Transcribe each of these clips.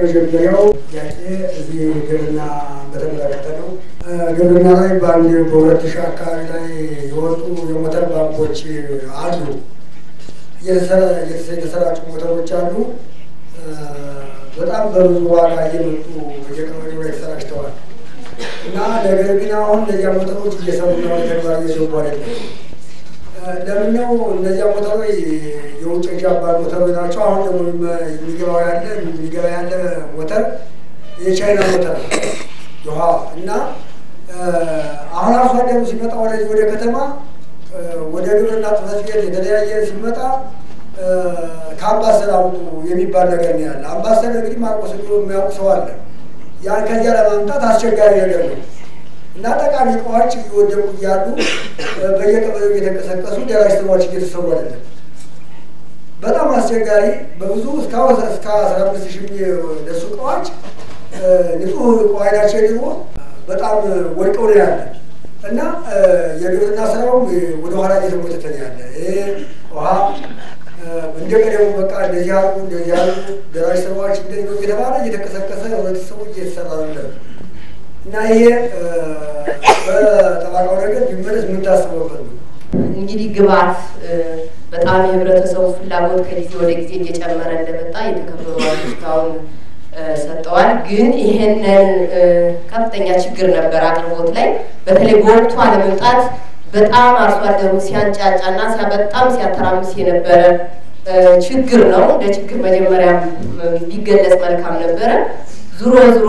የመጀመሪያው ጥያቄ እዚህ ግብርና በተመለከተ ነው። ግብርና ላይ በአንድ በሁለት ሺህ አካባቢ ላይ የወጡ የሞተር ባንኮች አሉ። የተሰራጩ ሞተሮች አሉ። በጣም በብዙ ዋጋ እየመጡ በየቀበሌው ላይ ተሰራጭተዋል እና ነገር ግን አሁን እነዚያ ሞተሮች እየሰሩና ወደ ተግባር እየገቡ አይደለም። ለምን ነው እነዚያ ሞተሮች የውጭ ጃፓን ሞተሮች ናቸው። አሁን ደግሞ የሚገባው ያለ የሚገባ ያለ ሞተር የቻይና ሞተር ውሃ እና አሁን አርሶ አደሩ ሲመጣ ወደዚህ ወደ ከተማ ወደ ግብርና ጽሕፈት ቤት የተለያየ ሲመጣ ከአምባሰል አውጡ የሚባል ነገር ነው ያለ። አምባሰል እንግዲህ ማርቆስ የሚያውቁ ሰው አለ። ያን ከዚያ ለማምጣት አስቸጋሪ ነገር ነው እና ጠቃሚ እቃዎች እየወደቁ እያሉ በየቀበሌው እየተንቀሳቀሱ ደራሽ ስራዎች እየተሰሩ አይደለም። በጣም አስቸጋሪ በብዙ እስካሁን እስከ አስራ አምስት ሺህ የሚደርሱ እቃዎች ንጹህ እቃዎች ደግሞ በጣም ወድቀው ነው ያለ እና የግብርና ስራውም ወደኋላ እየተጎተተ ነው ያለ። ይሄ ውሃ እንደ ቀደሙ በቃ እንደዚህ ያሉ እንደዚህ ያሉ ደራሽ ስራዎች እንደዚህ ነው እየተባለ እየተቀሰቀሰ ህብረተሰቡ እየተሰራ ነው እና ይሄ በጠባቃው ነገር ቢመለስ ምን ታስበበት ነው? እንግዲህ ግብአት በጣም የህብረተሰቡ ፍላጎት ከጊዜ ወደ ጊዜ እየጨመረ እንደመጣ የተከበሩ እስካሁን ሰጠዋል። ግን ይሄንን ከፍተኛ ችግር ነበር አቅርቦት ላይ በተለይ በወቅቱ አለመምጣት በጣም አርሶ አደሩ ሲያንጫጫና በጣም ሲያተራምስ የነበረ ችግር ነው። እንደ ችግር መጀመሪያም ቢገለጽ መልካም ነበረ። ዙሮ ዙሮ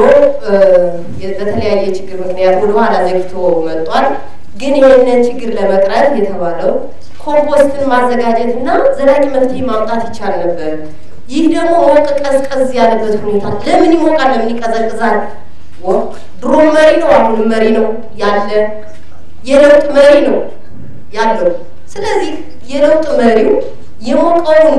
በተለያየ ችግር ምክንያት ወደኋላ ዘግቶ መጥቷል። ግን ይህንን ችግር ለመቅረፍ የተባለው ኮምፖስትን ማዘጋጀት እና ዘላቂ መፍትሄ ማምጣት ይቻል ነበር። ይህ ደግሞ ሞቅ ቀዝቀዝ ያለበት ሁኔታ ለምን ይሞቃል? ለምን ይቀዘቅዛል? ድሮም መሪ ነው፣ አሁንም መሪ ነው ያለ የለውጥ መሪ ነው ያለው። ስለዚህ የለውጥ መሪው የሞቀውን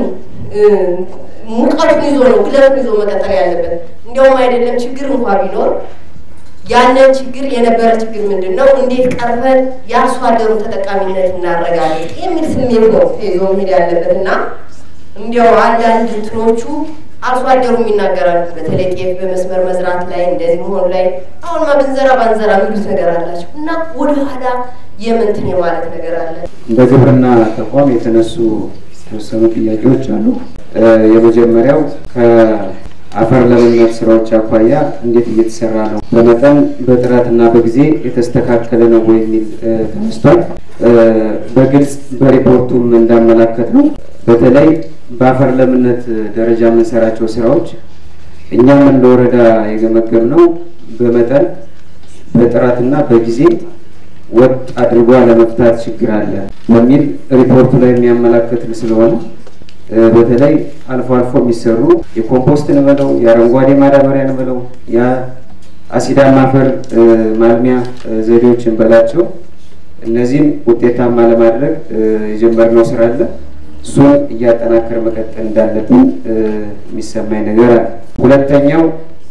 ሙቀቱን ይዞ ነው ግለቱን ይዞ መቀጠል ያለበት። እንዲያውም አይደለም ችግር እንኳ ቢኖር ያንን ችግር የነበረ ችግር ምንድን ነው፣ እንዴት ቀርበን የአርሶ አደሩን ተጠቃሚነት እናረጋግጥ የሚል ስሜት ነው ይዞ መሄድ ያለበት እና እንዲያው አንዳንድ እንትኖቹ አርሶ አደሩም ይናገራሉ። በተለይ ጤፍ በመስመር መዝራት ላይ እንደዚህ መሆኑ ላይ አሁንማ ብንዘራ ባንዘራ የሚሉት ነገር አላቸው እና ወደኋላ የምንትን የማለት ነገር አለ። እንደ ግብርና ተቋም የተነሱ የተወሰኑ ጥያቄዎች አሉ። የመጀመሪያው ከአፈር ለምነት ስራዎች አኳያ እንዴት እየተሰራ ነው፣ በመጠን በጥራትና በጊዜ የተስተካከለ ነው ወይ የሚል ተነስቷል። በግልጽ በሪፖርቱም እንዳመላከት ነው በተለይ በአፈር ለምነት ደረጃ የምንሰራቸው ስራዎች እኛም እንደ ወረዳ የገመገም ነው በመጠን በጥራትና በጊዜ ወጥ አድርጎ ለመፍታት ችግር አለ በሚል ሪፖርቱ ላይ የሚያመላክት ስለሆነ በተለይ አልፎ አልፎ የሚሰሩ የኮምፖስት እንበለው የአረንጓዴ ማዳበሪያ እንበለው የአሲዳማ አፈር ማልሚያ ዘዴዎችን በላቸው እነዚህም ውጤታማ ለማድረግ የጀመርነው ስራ አለ። እሱን እያጠናከር መቀጠል እንዳለብን የሚሰማኝ ነገር አለ። ሁለተኛው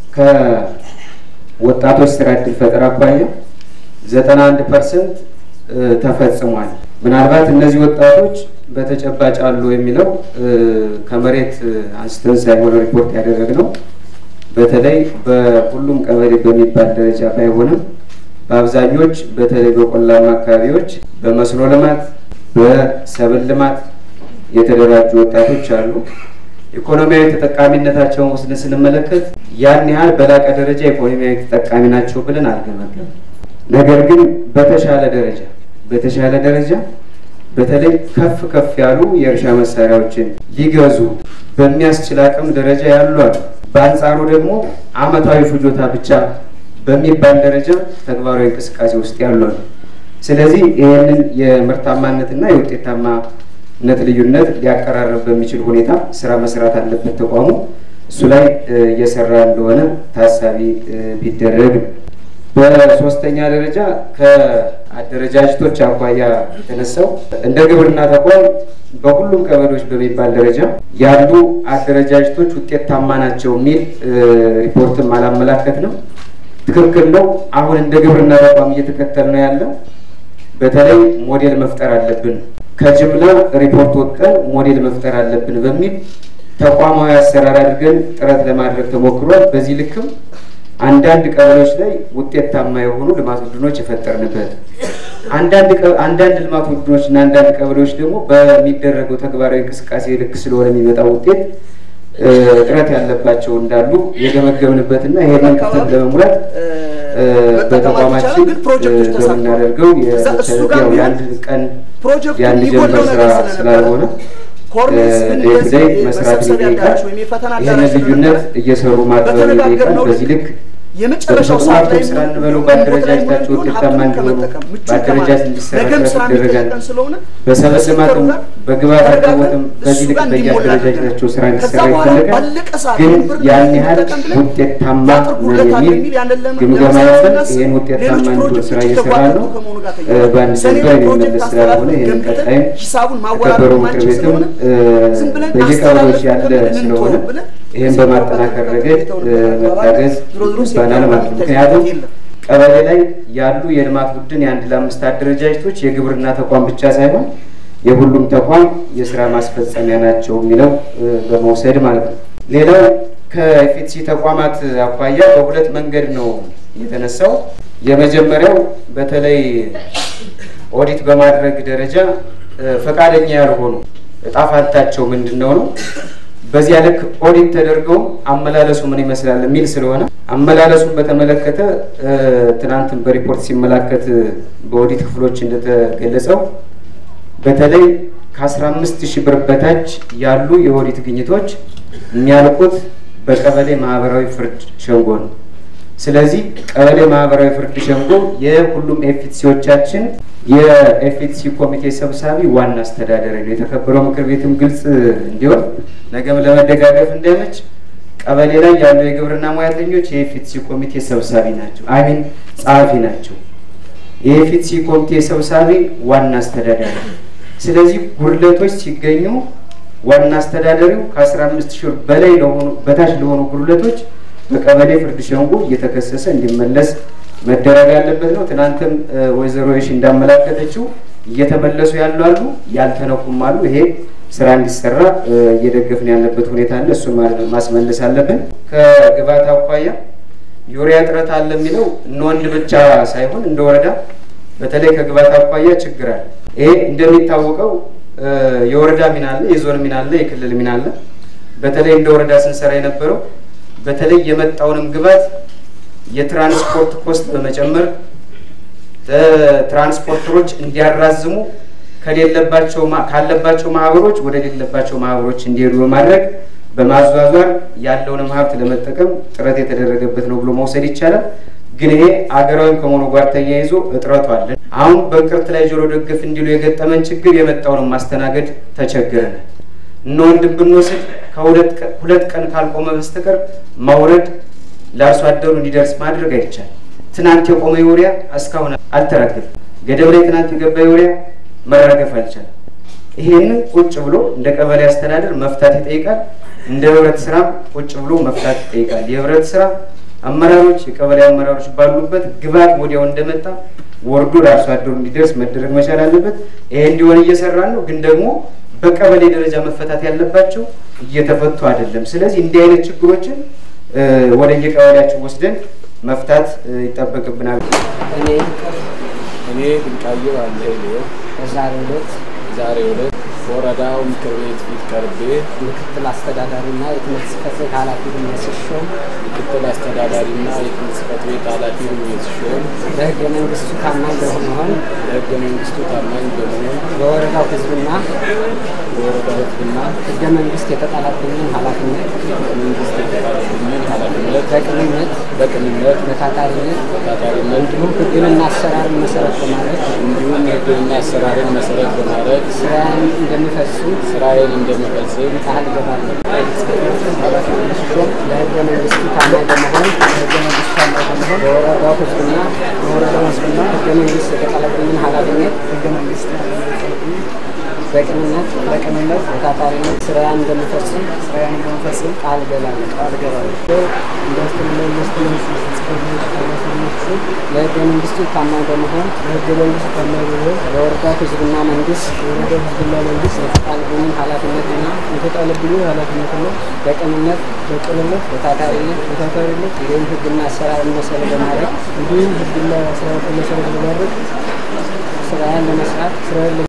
ከወጣቶች ስራ እድል ፈጠራ አኳያ ዘጠና አንድ ፐርሰንት ተፈጽሟል። ምናልባት እነዚህ ወጣቶች በተጨባጭ አሉ የሚለው ከመሬት አንስተን ሳይሆን ሪፖርት ያደረግነው በተለይ በሁሉም ቀበሌ በሚባል ደረጃ ባይሆንም በአብዛኞች በተለይ በቆላማ አካባቢዎች በመስኖ ልማት፣ በሰብል ልማት የተደራጁ ወጣቶች አሉ። ኢኮኖሚያዊ ተጠቃሚነታቸውን ወስደን ስንመለከት ያን ያህል በላቀ ደረጃ ኢኮኖሚያዊ ተጠቃሚ ናቸው ብለን አልገመገም። ነገር ግን በተሻለ ደረጃ በተሻለ ደረጃ በተለይ ከፍ ከፍ ያሉ የእርሻ መሳሪያዎችን ሊገዙ በሚያስችል አቅም ደረጃ ያሉ አሉ። በአንጻሩ ደግሞ አመታዊ ፍጆታ ብቻ በሚባል ደረጃ ተግባራዊ እንቅስቃሴ ውስጥ ያሉ አሉ። ስለዚህ ይህንን የምርታማነትና የውጤታማነት ልዩነት ሊያቀራረብ በሚችል ሁኔታ ስራ መስራት አለበት ተቋሙ። እሱ ላይ እየሰራ እንደሆነ ታሳቢ ቢደረግ ነው። በሶስተኛ ደረጃ ከአደረጃጀቶች አኳያ የተነሳው እንደ ግብርና ተቋም በሁሉም ቀበሌዎች በሚባል ደረጃ ያሉ አደረጃጀቶች ውጤታማ ናቸው የሚል ሪፖርትም አላመላከት ነው። ትክክል ነው። አሁን እንደ ግብርና ተቋም እየተከተል ነው ያለው። በተለይ ሞዴል መፍጠር አለብን፣ ከጅምላ ሪፖርት ወጥተን ሞዴል መፍጠር አለብን በሚል ተቋማዊ አሰራር አድርገን ጥረት ለማድረግ ተሞክሯል። በዚህ ልክም አንዳንድ ቀበሌዎች ላይ ውጤታማ የሆኑ ልማት ቡድኖች የፈጠርንበት አንዳንድ አንዳንድ ልማት ቡድኖች እና አንዳንድ ቀበሌዎች ደግሞ በሚደረገው ተግባራዊ እንቅስቃሴ ልክ ስለሆነ የሚመጣው ውጤት ጥረት ያለባቸው እንዳሉ የገመገብንበትና ይሄንን ክፍተት ለመሙላት በተቋማችን በምናደርገው የአንድ ቀን የአንድ ጀንበር ስራ ስላልሆነ ዴይ መስራት ይጠይቃል። ይህንን ልዩነት እየሰሩ ማጥበብ ይጠይቃል። በዚህ ልክ የመጨረሻው ሰዓት ላይ ስራ እንበለው በአደረጃጀታቸው ውጤታማ እንዲሆኑ በአደረጃጀት እንዲሰራ ይደረጋል። በሰበዝ ልማትም በግብዓት አቅርቦትም በዚህ ልክ በየአደረጃጀታቸው ስራ እንዲሰራ ይፈለጋል። ግን ያን ያህል ውጤታማ ነው የሚል ግምገማ ያለን ይህን ውጤታማ እንዲሆን ስራ እየሰራ ነው። በአንድ ጀንበር የሚመለስ ስላልሆነ ይህን ቀጣይም ተከበረው ምክር ቤትም በየቀበሌዎች ያለ ስለሆነ ይህን በማጠናከር ረገድ መታገዝ ይባላል ማለት ነው። ምክንያቱም ቀበሌ ላይ ያሉ የልማት ቡድን የአንድ ለአምስት አደረጃጀቶች የግብርና ተቋም ብቻ ሳይሆን የሁሉም ተቋም የስራ ማስፈጸሚያ ናቸው የሚለው በመውሰድ ማለት ነው። ሌላው ከኤፍቲሲ ተቋማት አኳያ በሁለት መንገድ ነው የተነሳው። የመጀመሪያው በተለይ ኦዲት በማድረግ ደረጃ ፈቃደኛ ያልሆኑ እጣ ፈንታቸው ምንድን ነው ነው በዚያ ልክ ኦዲት ተደርገው አመላለሱ ምን ይመስላል የሚል ስለሆነ አመላለሱን በተመለከተ ትናንትን በሪፖርት ሲመላከት በኦዲት ክፍሎች እንደተገለጸው በተለይ ከአስራ አምስት ሺህ ብር በታች ያሉ የኦዲት ግኝቶች የሚያልቁት በቀበሌ ማህበራዊ ፍርድ ሸንጎ ነው። ስለዚህ ቀበሌ ማህበራዊ ፍርድ ሸንጎ የሁሉም ኤፍቲሲዎቻችን የኤፍቲሲ ኮሚቴ ሰብሳቢ ዋና አስተዳዳሪ ነው። የተከበረው ምክር ቤትም ግልጽ እንዲሆን ነገም ለመደጋገፍ እንዳይመች ቀበሌ ላይ ያሉ የግብርና ሙያተኞች የኤፍቲሲ ኮሚቴ ሰብሳቢ ናቸው፣ አሚን ጸሐፊ ናቸው። የኤፍቲሲ ኮሚቴ ሰብሳቢ ዋና አስተዳዳሪ። ስለዚህ ጉድለቶች ሲገኙ ዋና አስተዳዳሪው ከአስራ አምስት ሺህ በላይ ለሆኑ በታች ለሆኑ ጉድለቶች በቀበሌ ፍርድ ሸንጎ እየተከሰሰ እንዲመለስ መደረግ ያለበት ነው። ትናንትም ወይዘሮ የሺ እንዳመላከተችው እየተመለሱ ያሉ አሉ፣ ያልተነኩም አሉ። ይሄ ስራ እንዲሰራ እየደገፍን ያለበት ሁኔታ አለ። እሱን ማስመለስ አለብን። ከግብዓት አኳያ ዩሪያ እጥረት አለ የሚለው እነ ወንድ ብቻ ሳይሆን እንደ ወረዳ በተለይ ከግብዓት አኳያ ችግር አለ። ይሄ እንደሚታወቀው የወረዳ ሚና አለ፣ የዞን ሚና አለ፣ የክልል ሚና አለ። በተለይ እንደ ወረዳ ስንሰራ የነበረው በተለይ የመጣውንም ግብዓት የትራንስፖርት ኮስት በመጨመር ትራንስፖርተሮች እንዲያራዝሙ ከሌለባቸው ካለባቸው ማህበሮች ወደ ሌለባቸው ማህበሮች እንዲሄዱ በማድረግ በማዟዟር ያለውንም ሀብት ለመጠቀም ጥረት የተደረገበት ነው ብሎ መውሰድ ይቻላል። ግን ይሄ አገራዊም ከመሆኑ ጋር ተያይዞ እጥረቱ አለ። አሁን በእንቅርት ላይ ጆሮ ደግፍ እንዲሉ የገጠመን ችግር የመጣውንም ማስተናገድ ተቸግረናል። እነ ወንድም ብንወስድ ከሁለት ቀን ካልቆመ በስተቀር ማውረድ ለአርሶ አደሩ እንዲደርስ ማድረግ አይቻልም። ትናንት የቆመ ዩሪያ እስካሁን አልተራገፈም። ገደብ ላይ ትናንት የገባ ዩሪያ መራገፍ አልቻለም። ይሄንን ቁጭ ብሎ እንደ ቀበሌ አስተዳደር መፍታት ይጠይቃል። እንደ ህብረት ስራ ቁጭ ብሎ መፍታት ይጠይቃል። የህብረት ስራ አመራሮች፣ የቀበሌ አመራሮች ባሉበት ግብዓት ወዲያው እንደመጣ ወርዶ ለአርሶ አደሩ እንዲደርስ መደረግ መቻል አለበት። ይሄ እንዲሆን እየሰራን ነው። ግን ደግሞ በቀበሌ ደረጃ መፈታት ያለባቸው እየተፈቱ አይደለም። ስለዚህ እንዲህ አይነት ችግሮችን ወደ የቀበሌያችን ወስደን መፍታት ይጠበቅብናል። እኔ እኔ ድንቃየሁ አለ በዛሬው ዕለት ዛሬ ዕለት በወረዳው ምክር ቤት ፊት ቀርቤ ምክትል አስተዳዳሪና የትምህርት ጽሕፈት ቤት ኃላፊ ሆኜ ስሾም ምክትል አስተዳዳሪና የትምህርት ጽሕፈት ቤት ኃላፊ ሆኜ ስሾም በሕገ መንግስቱ ታማኝ በመሆን ለሕገ መንግስቱ ታማኝ በመሆን በወረዳው ሕዝብና በወረዳው ሕዝብና ሕገ መንግስት የተጣለብኝን ኃላፊነት መንግስት የተጣለብኝን ኃላፊነት በቅንነት በቅንነት በታታሪነት በታታሪነት እንዲሁም ሕግንና አሰራርን መሰረት በማድረግ እንዲሁም ሕግንና አሰራርን መሰረት በማድረግ ስራዬን እንደምፈጽም ስራዬን እንደምፈጽም ቃል እገባለሁ። ኃላፊ ሆኜ ስሾም ለሕገ መንግስቱ ታማኝ በመሆን ለሕገ መንግስቱ ታማኝ በመሆን በወረዳው ሕዝብና በወረዳው ሕዝብና ሕገ መንግስት የተጣለብኝን ኃላፊነት ሕገ መንግስት በቅንነት በቅንነት በታታሪነት ስራዬን እንደምፈጽም ስራዬን እንደምፈጽም ቃል እገባለሁ ቃል እገባለሁ። ኢንዱስትሪ ኢንቨስትመንት ጽሕፈት ቤት ኃላፊነት ለህገ መንግስቱ ታማኝ በመሆን ለህገ መንግስት ታማኝ በመሆን ለወረዳው ህዝብና መንግስት የወረዳው ህዝብና መንግስት የተጣለብኝን ኃላፊነትና የተጣለብኝን ኃላፊነትና በቅንነት በቅንነት በታታሪነት በታታሪነት እንዲሁም ህግና አሰራርን መሰረት በማድረግ እንዲሁም ህግና ስርዓትን መሰረት በማድረግ ስራዬን ለመስራት ስራዬን